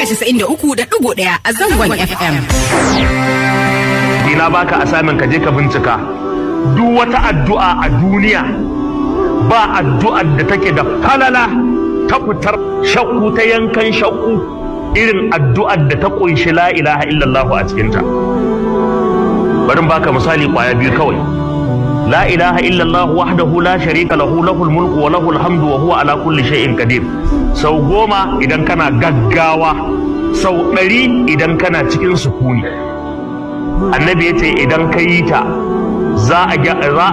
casa'in da uku da ɗigo ɗaya a zangon FM. Ina baka asamin ka je ka bincika duk wata addu'a a duniya ba addu'ar da take da falala ta fitar shakku ta yankan shakku irin addu'ar da ta ƙunshi la ilaha illallah a cikinta. Bari baka misali kwaya biyu kawai. لا إله إلا الله وحده لا شريك له له الملك وله الحمد وهو على كل شيء قدير sau goma idan kana gaggawa sau ɗari idan kana cikin sukuni annabi ya ce idan ka yi ta za a